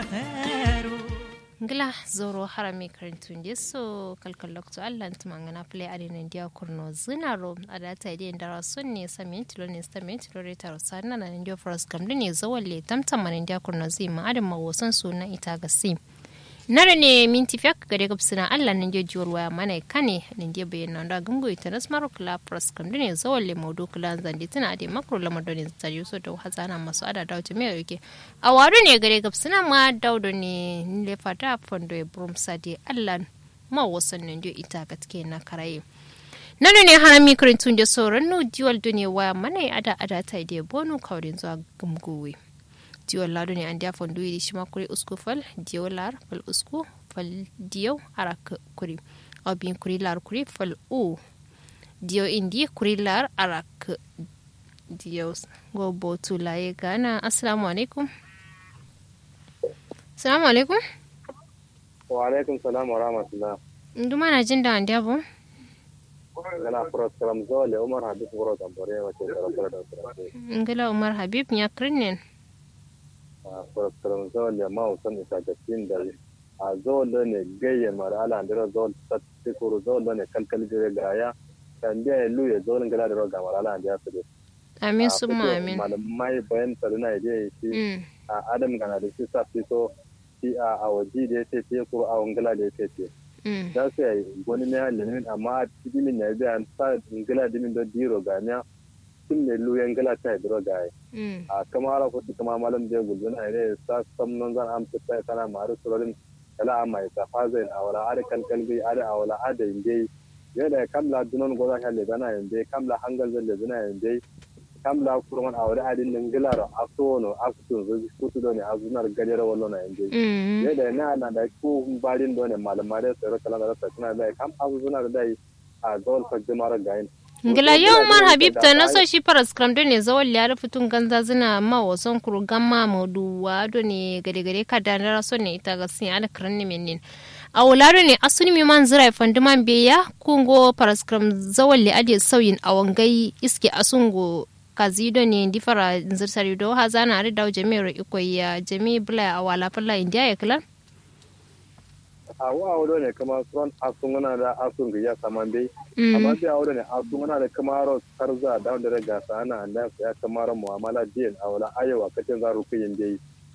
ngila zoro harami karintun so kalkal lokto allah tumangana play adin ndia kurno zinaro adata ide ndara sonne samin tilo ne samin tilo re taro sanna na ndia fras kamdu ne zawalle tamtam man ndia kurno zima adam mawosan suna ita gasi nare ne minti fiyak gade gabsina allah nan je jiwar waya mana kane nan je bayyana da gumgo ita nas maro kala pras kam dune zawalle maudu kala zandi tana ade makro lamar da ne tsari so da hazana masu ada da wuce mai yake a wadu ne gade gabsina ma daudo ne le fata fondo e brum sadi allah ma wasan nan je ita gatke na karaye nanu ne harami karintun da sauran no jiwal dune waya mana ada ada ta ide bonu kaurin zuwa gumgowe diyo lado ne an dia fondu yi shima kuri usku fal diyo lar fal usku fal diyo arak kuri obin kuri lar kuri fal u diyo indi kuri lar arak diyo go botu laye gana assalamu alaikum assalamu alaikum wa alaikum salam wa rahmatullah nduma na jin da an dia bo gana furo salam zole umar habib furo tambore wace sarrafa da sarrafa ngala umar habib nya krinen furfurin zole ma usan isa ga tin da a zole ne gaye mara ala andira zole tatti kuru zole ne kalkal jire gaya kan biya ya luye zole gala da roga mara ala andira su de amin summa amin malamai bayan saruna ya shi a adam gana da shi sa fito shi a waji da ya ce ce kuru a wangala da ya ce ce da su yi wani ne halimin amma a cikin min ya biya sa ngala dimin da diro ganiya sun ne luyan gala ta hidro gaye a kama ala ko kama malam da gulbin a ne sa samnon zan amsa ta kana maru surorin kala amma ta fazain a wala ada kalkalbi ada a wala ada inde yada kamla dunon goza halle bana inde kamla hangal zalle bana inde kamla kurman a wala adin nan gilaro asono akutun zo kutu do ne azunar gadere wallo na inde yada na na da ku barin do ne malamare tsaro kala da ta tana da kam azunar da a zol fa jama'ar gayin ngila yau mar habib ta na so shi faras kram do ne zawal ya fitun ganza zina ma wasan kuru gamma modu wa do ne gade gade ka da na so ne ita ga sin ala kran ne menin a wulado ne asuni mi man zira fanduman beya kungo faras kram zawal le ade sauyin a wangai iske asungo kazido ne difara zirsari do ha zana ari dawo jami'ar ikoya jami'i bula a wala falla indiya ya kila a wa wado ne kama suran asun wana da asun ga ya saman dai amma sai a wado ne asun wana da kama ro karza da wanda daga sana da ya kama ro mu'amala din a wala ayewa kacin za ruku yin dai